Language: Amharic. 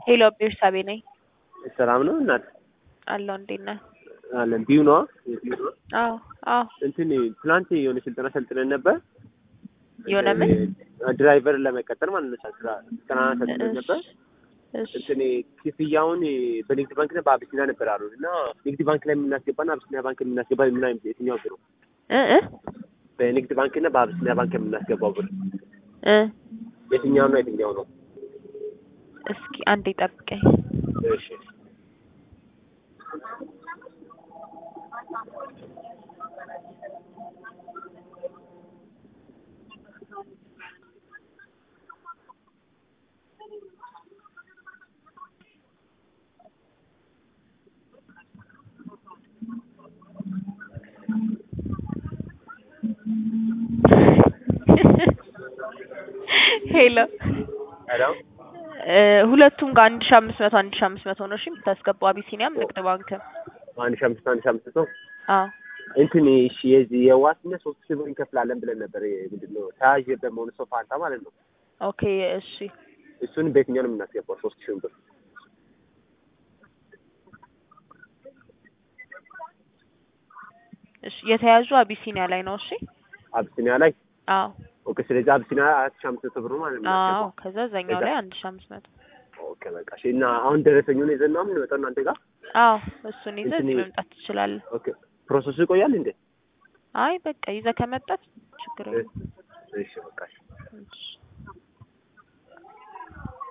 ሄሎ ቤርሳቤ ነኝ። ሰላም ነው እናት አለሁ እንዴት ነህ? አለን ቢዩ ነዋ ቢዩ ነው። አዎ አዎ እንትን ትናንት የሆነ ስልጠና ሰልጥነን ነበር የሆነ ምን ድራይቨር ለመቀጠል ማለት ነው። ስራ ስልጠና ሰልጥነን ነበር። እሺ እንትን ክፍያውን በንግድ ባንክ እና በአቢሲኒያ ነበር አሉ እና ንግድ ባንክ ላይ የምናስገባና አቢሲኒያ ባንክ የምናስገባ ምን አይነት የትኛው ብር ነው? እ እ በንግድ ባንክ እና በአቢሲኒያ ባንክ የምናስገባው ብር እ የትኛው ነው የትኛው ነው? እስኪ አንዴ ጠብቀኝ። እሺ ሄሎ ሄሎ እ ሁለቱም ጋር አንድ ሺህ አምስት መቶ አንድ ሺህ አምስት መቶ ነው እሺ የምታስገባው አቢሲኒያም ንግድ ባንክም አንድ ሺህ አምስት አንድ ሺህ አምስት መቶ አዎ እንትን እሺ የዚህ የዋስነት ሶስት ሺህ ብር እንከፍላለን ብለን ነበር። ምንድን ነው ተያዥ በመሆኑ ሰው ፋንታ ማለት ነው። ኦኬ እሺ እሱን በየትኛው ነው የምናስገባው? ሶስት ሺህ ብር እሺ የተያዙ አቢሲኒያ ላይ ነው እሺ አቢሲኒያ ላይ አዎ ኦኬ። ስለዚህ አቢሲኒያ አራት ሺህ አምስት መቶ ብር ነው ማለት ነው አዎ የምናስገባው። ከዛ እዛኛው ላይ አንድ ሺህ አምስት መቶ ኦኬ በቃ እሺ። እና አሁን ደረሰኙን ይዘን ነው የምንመጣው እናንተ ጋር? አዎ እሱን ይዘህ እንትን እዚህ መምጣት ትችላለህ። ኦኬ ፕሮሰሱ ይቆያል እንዴ? አይ በቃ ይዘህ ከመጣት ችግር የለም። እሺ በቃ እሺ። እሺ